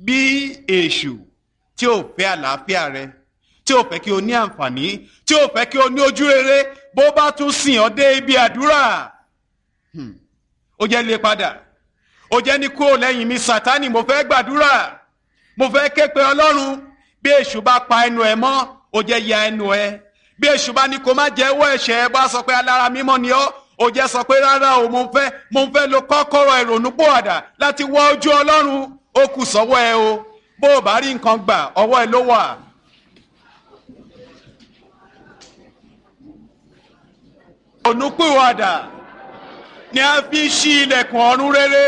bí èṣù tí ò fẹ́ àlàáfíà rẹ tí ò fẹ́ kí o ní àǹfààní tí ò fẹ́ kí o ní ojú rere bó bá tún sìn ọ́ dé ibi àdúrà ó jẹ́ lé padà ó jẹ́ ní kúrò lẹ́yìn mi sátánì mo fẹ́ gbàdúrà mo fẹ́ ké pe ọlọ́run bí èṣù bá pa ẹnu ẹ mọ́ ó jẹ́ ya ẹnu ẹ bí èṣù bá ní kó má jẹ́wọ́ ẹ̀ṣẹ̀ ẹ bá sọ pé alára mímọ́ ni ọ́ ó jẹ́ sọ pé rárá o mo fẹ́ mo fẹ́ lo kọ́kọ́rọ́ ìrònú pòwàdà láti wọ ojú ọlọ́run ó kù sọ́wọ́ ẹ o bó o bá rí nǹkan gbà ọwọ́ ẹ ló wà. ònúpìwàdà ni a fi ń ṣí ilẹ̀kùn ọ̀run rere.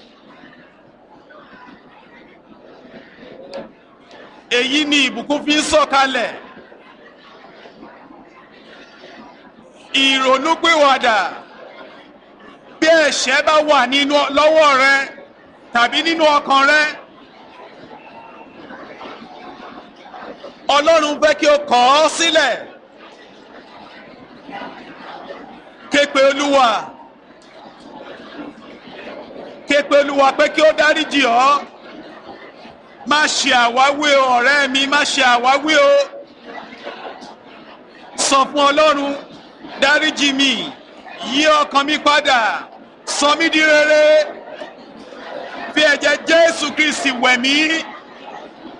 èyí ni ìbùkún fi ń sọ̀kalẹ̀. ìrònúpìwàdà bí ẹ̀ṣẹ̀ bá wà nínú lọ́wọ́ rẹ tàbí nínú ọkàn rẹ. ọlọ́run fẹ́ kí o kọ̀ ọ́ sílẹ̀. képe olúwa képe olúwa pé kí ó dáríjì ọ́ má ṣe àwáwí o ọ̀rẹ́ mi má ṣe àwáwí o sọ fún ọlọ́run dáríjì mi yí ọkàn mi padà sọ mí di rere fi ẹ̀jẹ̀ jésù kristi wẹ̀ mí